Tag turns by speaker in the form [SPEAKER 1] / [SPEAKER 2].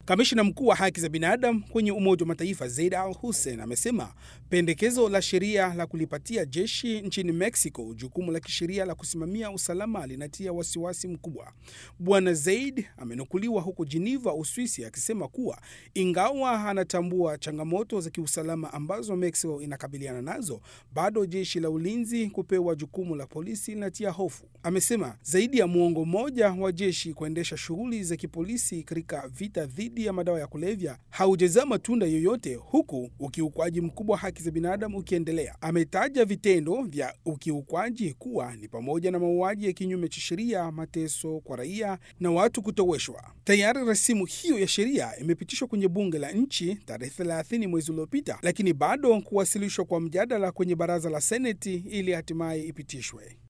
[SPEAKER 1] Kamishna mkuu wa haki za binadamu kwenye Umoja wa Mataifa Zeid Al Hussein amesema pendekezo la sheria la kulipatia jeshi nchini Mexico jukumu la kisheria la kusimamia usalama linatia wasiwasi mkubwa. Bwana Zeid amenukuliwa huko Geneva, Uswisi, akisema kuwa ingawa anatambua changamoto za kiusalama ambazo Mexico inakabiliana nazo, bado jeshi la ulinzi kupewa jukumu la polisi linatia hofu. Amesema zaidi ya muongo mmoja wa jeshi kuendesha shughuli za kipolisi katika vita dhidi ya madawa ya kulevya haujazaa matunda yoyote, huku ukiukwaji mkubwa wa haki za binadamu ukiendelea. Ametaja vitendo vya ukiukwaji kuwa ni pamoja na mauaji ya kinyume cha sheria, mateso kwa raia na watu kutoweshwa. Tayari rasimu hiyo ya sheria imepitishwa kwenye bunge la nchi tarehe 30 mwezi uliopita, lakini bado kuwasilishwa kwa mjadala kwenye baraza la Seneti ili hatimaye ipitishwe.